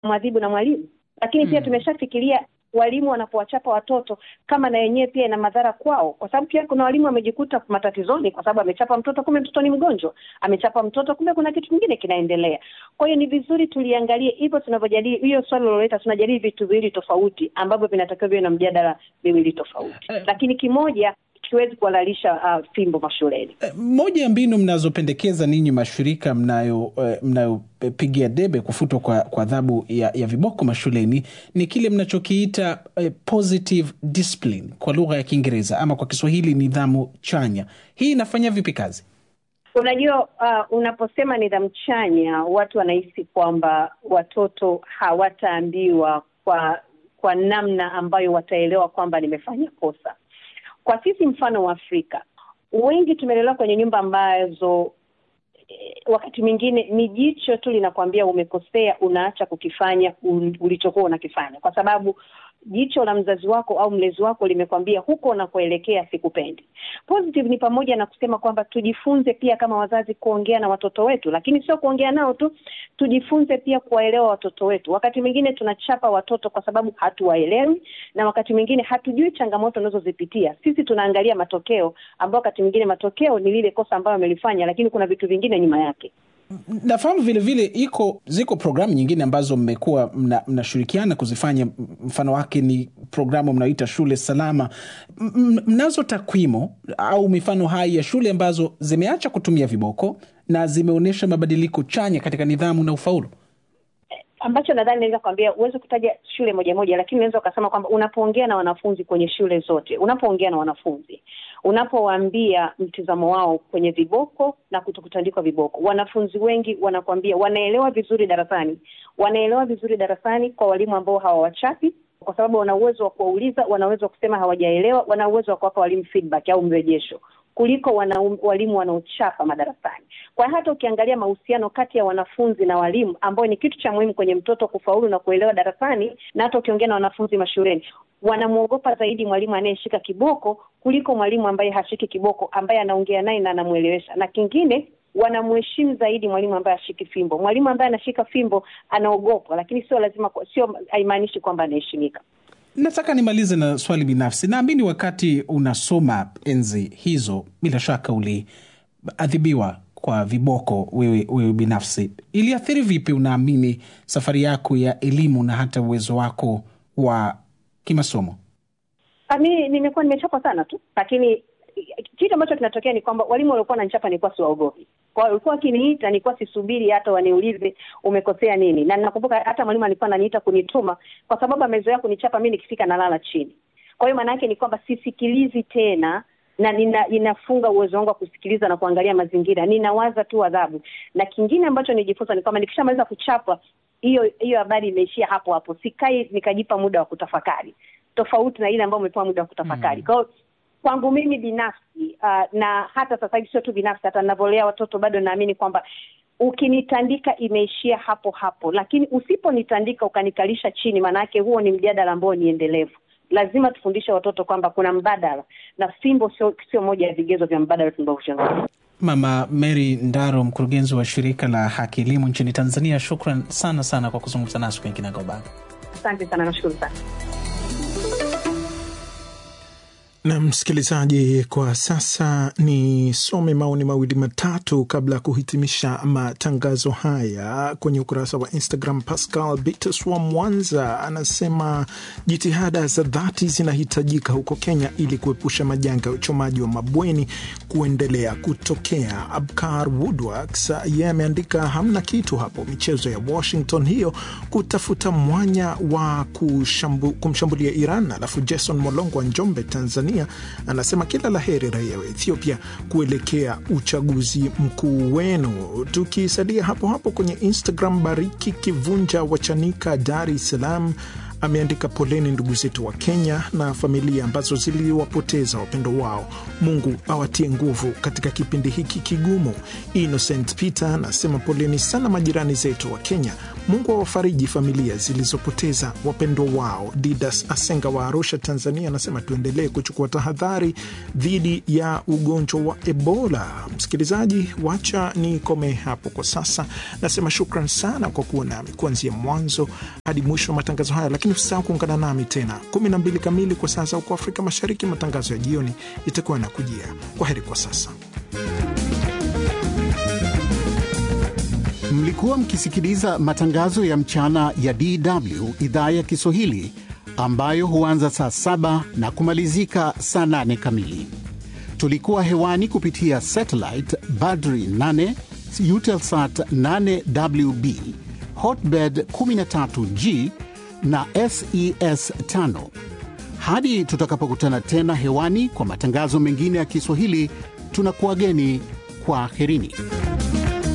mwadhibu na mwalimu, lakini pia Mm. tumeshafikiria walimu wanapowachapa watoto kama na yenyewe pia ina madhara kwao, kwa sababu pia kuna walimu wamejikuta matatizoni kwa sababu amechapa mtoto, kumbe mtoto ni mgonjwa, amechapa mtoto, kumbe kuna kitu kingine kinaendelea. Kwa hiyo ni vizuri tuliangalie hivyo tunavyojadili hiyo swali liloleta, tunajadili vitu viwili tofauti ambavyo vinatakiwa viwe na mjadala miwili tofauti, Eh. lakini kimoja kiwezi kuhalalisha uh, fimbo mashuleni. Eh, Moja ya mbinu mnazopendekeza ninyi mashirika mnayo eh, mnayopigia debe kufutwa kwa kwa adhabu ya, ya viboko mashuleni ni kile mnachokiita eh, positive discipline kwa lugha ya Kiingereza ama kwa Kiswahili nidhamu chanya. Hii inafanya vipi kazi? Unajua, uh, unaposema nidhamu chanya, watu wanahisi kwamba watoto hawataambiwa kwa kwa namna ambayo wataelewa kwamba nimefanya kosa. Kwa sisi mfano wa Afrika, wengi tumelelewa kwenye nyumba ambazo eh, wakati mwingine ni jicho tu linakwambia umekosea, unaacha kukifanya un- ulichokuwa unakifanya, kwa sababu jicho la mzazi wako au mlezi wako limekwambia huko unakoelekea sikupendi. Positive ni pamoja na kusema kwamba tujifunze pia kama wazazi kuongea na watoto wetu, lakini sio kuongea nao tu, tujifunze pia kuwaelewa watoto wetu. Wakati mwingine tunachapa watoto kwa sababu hatuwaelewi, na wakati mwingine hatujui changamoto unazozipitia. Sisi tunaangalia matokeo, ambao wakati mwingine matokeo ni lile kosa ambayo amelifanya, lakini kuna vitu vingine nyuma yake. Nafahamu vile vile iko ziko programu nyingine ambazo mmekuwa mna- mnashirikiana kuzifanya. M- Mfano wake ni programu mnaoita shule salama. M- m- Mnazo takwimu au mifano hai ya shule ambazo zimeacha kutumia viboko na zimeonyesha mabadiliko chanya katika nidhamu na ufaulu? ambacho nadhani naweza kuambia, huwezi kutaja shule moja moja, lakini unaweza ukasema kwamba unapoongea na wanafunzi kwenye shule zote, unapoongea na wanafunzi, unapowaambia mtizamo wao kwenye viboko na kutokutandikwa viboko, wanafunzi wengi wanakuambia wanaelewa vizuri darasani, wanaelewa vizuri darasani kwa walimu ambao hawawachapi kwa sababu wana uwezo wa kuwauliza, wana uwezo wa kusema hawajaelewa, wana uwezo wa kuwapa walimu feedback au mrejesho kuliko wana, walimu wanaochapa madarasani. Kwa hiyo hata ukiangalia mahusiano kati ya wanafunzi na walimu, ambayo ni kitu cha muhimu kwenye mtoto kufaulu na kuelewa darasani, na hata ukiongea na wanafunzi mashuleni, wanamwogopa zaidi mwalimu anayeshika kiboko kuliko mwalimu ambaye hashiki kiboko, ambaye anaongea naye na anamwelewesha. Na kingine wanamheshimu zaidi mwalimu ambaye ashiki fimbo. Mwalimu ambaye anashika fimbo anaogopwa, lakini sio lazima, sio haimaanishi kwamba anaheshimika. Nataka nimalize na swali binafsi. Naamini wakati unasoma enzi hizo, bila shaka uliadhibiwa kwa viboko wewe, wewe binafsi. Iliathiri vipi, unaamini, safari yako ya elimu na hata uwezo wako wa kimasomo? Ah, Mi nimekuwa nimechapa sana tu, lakini kitu ambacho kinatokea ni kwamba walimu waliokuwa wananichapa nilikuwa siwaogopi. Kwa hiyo walikuwa wakiniita, nilikuwa sisubiri hata waniulize umekosea nini, na ninakumbuka hata mwalimu alikuwa ananiita kunituma kwa sababu amezoea kunichapa mi nikifika nalala chini. Kwa hiyo maana yake ni kwamba sisikilizi tena na nina, inafunga uwezo wangu wa kusikiliza na kuangalia mazingira, ninawaza tu adhabu. Na kingine ambacho nijifunza ni kwamba nikishamaliza kuchapa, hiyo hiyo habari imeishia hapo hapo, sikai nikajipa muda wa kutafakari, tofauti na ile ambayo umepewa muda wa kutafakari. Kwa hiyo kwangu mimi binafsi uh, na hata sasa hivi sio tu binafsi, hata ninavyolea watoto bado naamini kwamba ukinitandika imeishia hapo hapo, lakini usiponitandika ukanikalisha chini, maanake huo ni mjadala ambao ni endelevu. Lazima tufundishe watoto kwamba kuna mbadala, na fimbo sio sio moja ya vigezo vya mbadala tunavyozungumza. Mama Mary Ndaro, mkurugenzi wa shirika la Haki Elimu nchini Tanzania, shukran sana sana kwa kuzungumza nasi kwenye Kinagaubaga. Asante sana, nashukuru sana. Na msikilizaji, kwa sasa nisome maoni mawili matatu kabla ya kuhitimisha matangazo haya kwenye ukurasa wa Instagram. Pascal Bitus wa Mwanza anasema jitihada za dhati zinahitajika huko Kenya ili kuepusha majanga ya uchomaji wa mabweni kuendelea kutokea. Abkar Woodworks yeye ameandika hamna kitu hapo, michezo ya Washington hiyo kutafuta mwanya wa kushambu, kumshambulia Iran. Alafu Jason Molongo wa Njombe, Tanzania anasema kila la heri raia wa Ethiopia kuelekea uchaguzi mkuu wenu. Tukisalia hapo hapo kwenye Instagram, Bariki Kivunja wa Chanika, Dar es Salaam ameandika poleni ndugu zetu wa Kenya na familia ambazo ziliwapoteza wapendo wao. Mungu awatie nguvu katika kipindi hiki kigumu. Innocent Peter anasema poleni sana majirani zetu wa Kenya, Mungu awafariji familia zilizopoteza wapendwa wao. Didas Asenga wa Arusha, Tanzania, anasema tuendelee kuchukua tahadhari dhidi ya ugonjwa wa Ebola. Msikilizaji, wacha nikome hapo kwa sasa. Nasema shukran sana kwa kuwa nami kuanzia mwanzo hadi mwisho wa matangazo haya, lakini usisahau kuungana nami tena kumi na mbili kamili kwa saa za huko Afrika Mashariki. Matangazo ya jioni itakuwa yanakujia. Kwa heri kwa sasa. Mlikuwa mkisikiliza matangazo ya mchana ya DW idhaa ya Kiswahili ambayo huanza saa saba na kumalizika saa nane kamili. Tulikuwa hewani kupitia satellite Badri 8 Eutelsat 8WB Hotbird 13G na SES 5. Hadi tutakapokutana tena hewani kwa matangazo mengine ya Kiswahili, tunakuwageni kwa herini.